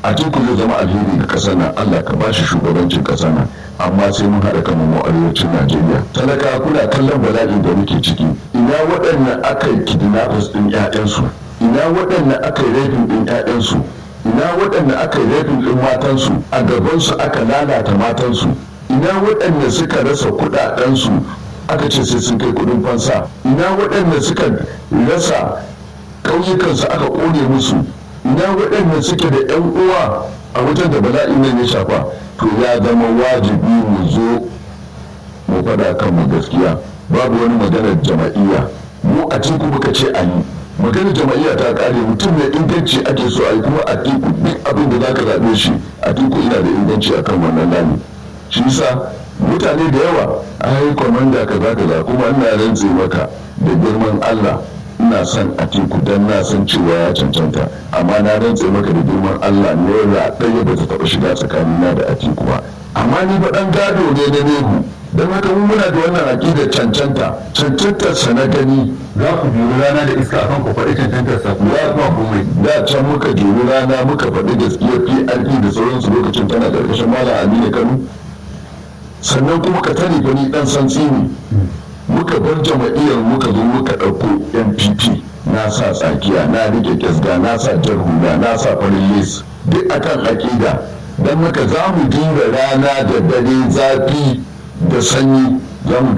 a tiku zai zama alheri ga ƙasar nan allah ka ba shi shugabancin ƙasar nan amma sai mun haɗa kan mu arewacin najeriya talaka kuna kallon bala'in da muke ciki ina waɗannan aka yi kidnappers ɗin 'ya'yansu ina waɗannan aka yi rafin ɗin 'ya'yansu ina waɗanda aka yi rafin ɗin matansu a gabansu aka lalata matansu ina waɗanda suka rasa kuɗaɗensu aka ce sai sun kai kuɗin fansa ina waɗanda suka rasa ƙauyukansu aka ƙone musu ina waɗanda suke da 'yan uwa a wajen da bala'in nan ya shafa to ya zama wajibi mu zo mu faɗa kanmu gaskiya babu wani maganar jama'iyya mu a cikin muka ce a yi maganar jama'iyya ta kare mutum mai inganci ake so a yi kuma a tiku duk abin da zaka zaɓe shi a tiku ina da inganci akan wannan lami shi yasa mutane da yawa a yi kwamanda kaza kaza kuma ina rantse maka da girman Allah ina son a tiku dan na san cewa ya cancanta amma na rantse maka da girman Allah naira ɗaya ba ta taɓa shiga tsakanina da a tiku ba amma ni ba ɗan gado ne na nehu don haka mun muna da wannan aƙidar cancanta cancantar sa na gani za ku biyu rana da iska akan ku faɗi cancantar sa kuma ya kuma komai da can muka jeri rana muka faɗi gaskiyar PRP da sauransu lokacin tana ƙarƙashin Malam Aminu Kano sannan kuma ka tare fa ni dan san tsini muka bar jama'iyyar muka zo muka ɗauko NPP na sa tsakiya na rike kyasga na sa jar hula na sa farin les duk akan aƙida don haka za mu dinga rana da dare zafi da sanyi za mu